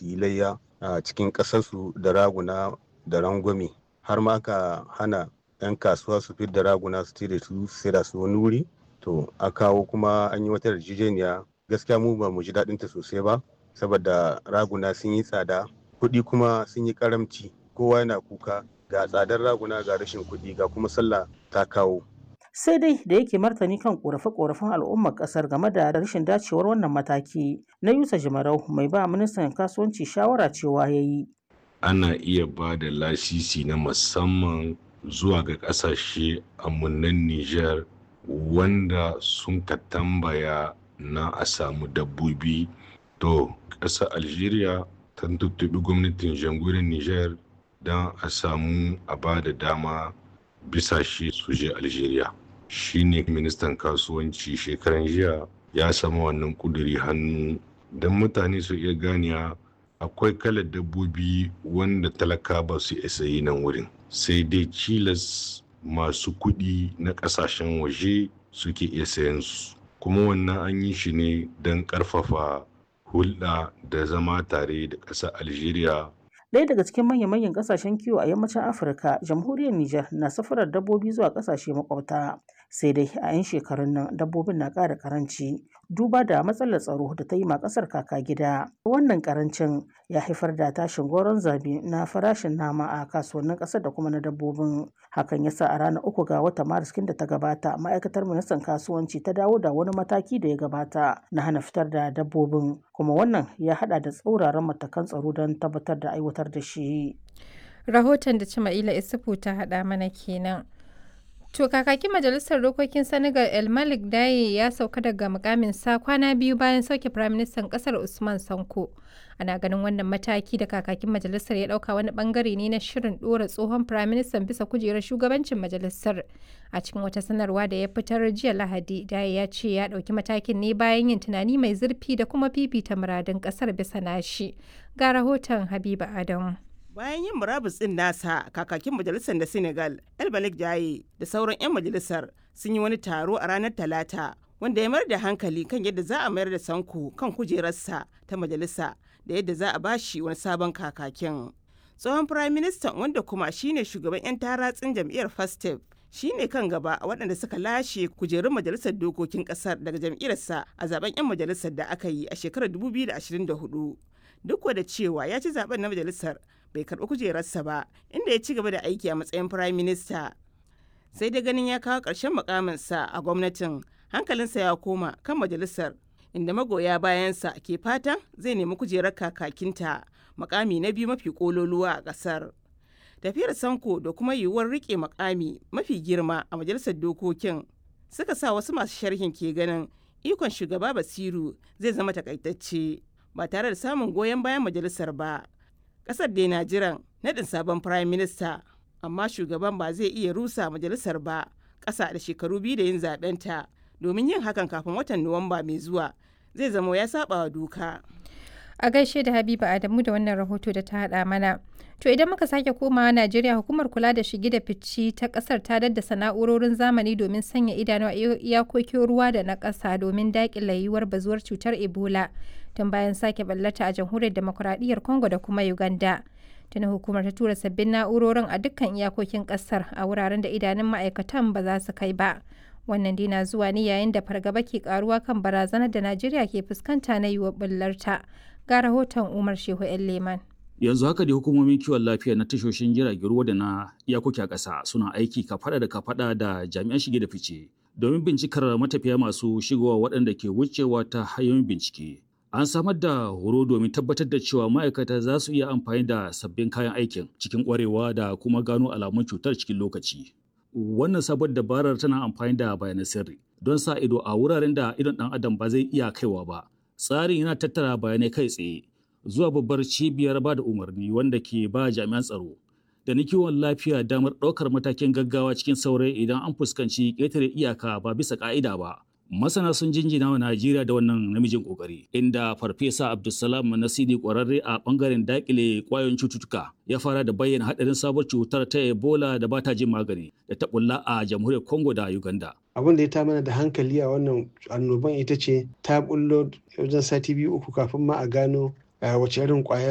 su yi layya a cikin ƙasarsu da raguna da rangwame har ma ka hana 'yan kasuwa su da raguna su da su sai da su wani wuri to a kawo kuma an yi wata yarjejeniya gaskiya mu ba mu ji daɗin ta sosai ba saboda raguna sun yi tsada kuɗi kuma sun yi karamci kowa yana kuka ga tsadar raguna ga rashin kuɗi ga kuma sallah ta kawo sai dai da yake martani kan korafe-korafen al'ummar kasar game da rashin dacewar wannan mataki na yusa jimarau mai ba ministan kasuwanci shawara cewa ya yi ana iya ba da lasisi na musamman zuwa ga kasashe amunan niger wanda sun ka tambaya na a samu dabbobi to ƙasar algeria ta tuttubi gwamnatin jamhuriyar niger don a samu a ba da dama bisashe su je algeria shine ministan kasuwanci shekaran jiya ya samu wannan kuduri hannu don mutane su iya ganiya akwai kalar dabbobi wanda talaka ba su isa yi nan wurin sai dai cilas masu kuɗi na ƙasashen waje suke iya sayan su kuma wannan an yi shi ne don ƙarfafa hulɗa da zama tare da ƙasar algeria Ɗaya daga cikin manya-manyan ƙasashen kiwo a yammacin Afirka, jamhuriyar Nijar na safarar dabbobi zuwa ƙasashe makwabta. Sai dai a 'yan shekarun nan dabbobin na ƙara ƙaranci duba da matsalar tsaro da ta yi ma ƙasar kaka gida. Wannan ƙarancin ya haifar da tashin goron zabi na farashin nama a kasuwannin ƙasar da kuma na dabbobin. Hakan ya sa a ranar uku ga watan Maris da ta gabata ma'aikatar ministan kasuwanci ta dawo da wani mataki da ya gabata na hana fitar da dabbobin kuma wannan ya haɗa da tsauraran matakan tsaro don tabbatar da aiwatar da shi. Rahoton da Cima'ila Isufu ta haɗa mana kenan. To kakakin majalisar dokokin Senegal El Malik Daye ya sauka daga mukamin sa kwana biyu bayan sauke firaministan kasar Usman Sanko. Ana ganin wannan mataki da kakakin majalisar ya dauka wani bangare ne na shirin dora tsohon firaministan bisa kujerar shugabancin majalisar. A cikin wata sanarwa da ya fitar jiya Lahadi, Daye ya ce ya dauki matakin ne bayan yin tunani mai zurfi da kuma fifita muradun kasar bisa nashi. Ga rahoton Habiba Adamu. bayan yin murabus din nasa kakakin majalisar da senegal el malik jaye da sauran 'yan majalisar sun yi wani taro a ranar talata wanda ya mayar da hankali kan yadda za a mayar da sanko kan kujerarsa ta majalisa da yadda za a bashi wani sabon kakakin tsohon prime minister wanda kuma shine shugaban 'yan taratsin jam'iyyar fastef shine kan gaba a waɗanda suka lashe kujerun majalisar dokokin ƙasar daga jam'iyyarsa a zaben 'yan majalisar da aka yi a shekarar 2024 duk da cewa ya ci zaben na majalisar bai karɓi kujerarsa ba inda ya ci gaba da aiki a matsayin prime minister sai dai ganin ya kawo ƙarshen mukaminsa a gwamnatin hankalinsa ya koma kan majalisar inda magoya bayansa ke fatan zai nemi kujerar kakakinta makami na biyu mafi kololuwa a ƙasar tafiyar sanko da kuma yiwuwar rike makami mafi girma a majalisar dokokin suka sa wasu masu sharhin ke ganin ikon shugaba basiru zai zama takaitacce ba tare da samun goyon bayan majalisar ba kasar dai na jiran naɗin sabon prime minister amma shugaban ba zai iya rusa majalisar ba ƙasa da shekaru biyu da yin zaɓenta domin yin hakan kafin watan nuwamba mai zuwa zai zama ya saba wa doka a gaishe da habiba adamu da wannan rahoto da ta haɗa mana to idan muka sake komawa najeriya hukumar kula da shige da fici ta kasar ta daddasa na'urorin zamani domin sanya idanu a iyakokin ruwa da na ƙasa domin daƙile yiwuwar bazuwar cutar ebola tun bayan sake ballata a jamhuriyar demokuraɗiyyar congo da kuma uganda tuni hukumar ta tura sabbin na'urorin a dukkan iyakokin ƙasar a wuraren da idanun ma'aikatan ba za su kai ba wannan dina zuwa ne yayin da fargaba ke karuwa kan barazanar da najeriya ke fuskanta na yiwuwar bullarta ga rahoton umar shehu yan leman yanzu haka da hukumomin kiwon lafiya na tashoshin jiragen ruwa da na iyakoki a ƙasa suna aiki kafada da kafada da jami'an shige da fice domin bincikar matafiya masu shigowa waɗanda ke wucewa ta hanyoyin bincike an samar da horo domin tabbatar da cewa ma'aikata za su iya amfani da sabbin kayan aikin cikin ƙwarewa da kuma gano alamun cutar cikin lokaci wannan sabon dabarar tana amfani da bayanan sirri don sa ido a wuraren da idon ɗan adam ba zai iya kaiwa ba tsarin yana tattara bayanai kai tsaye zuwa babbar cibiyar ba da umarni wanda ke ba jami'an tsaro da na kiwon lafiya damar ɗaukar matakin gaggawa cikin saurayi idan an fuskanci ƙetare iyaka ba bisa ƙa'ida ba. Masana sun jinjina wa Najeriya da wannan namijin ƙoƙari, inda Farfesa Abdulsalam Nasidi ƙwararre a ɓangaren daƙile ƙwayoyin cututtuka ya fara da bayyana haɗarin sabuwar cutar ta Ebola da ba ta jin magani da ta ɓulla a jamhuriyar Congo da Uganda. abin da ya ta mana da hankali a wannan annoban ita ce ta bullo wajen sati biyu uku kafin ma a gano wace irin kwayar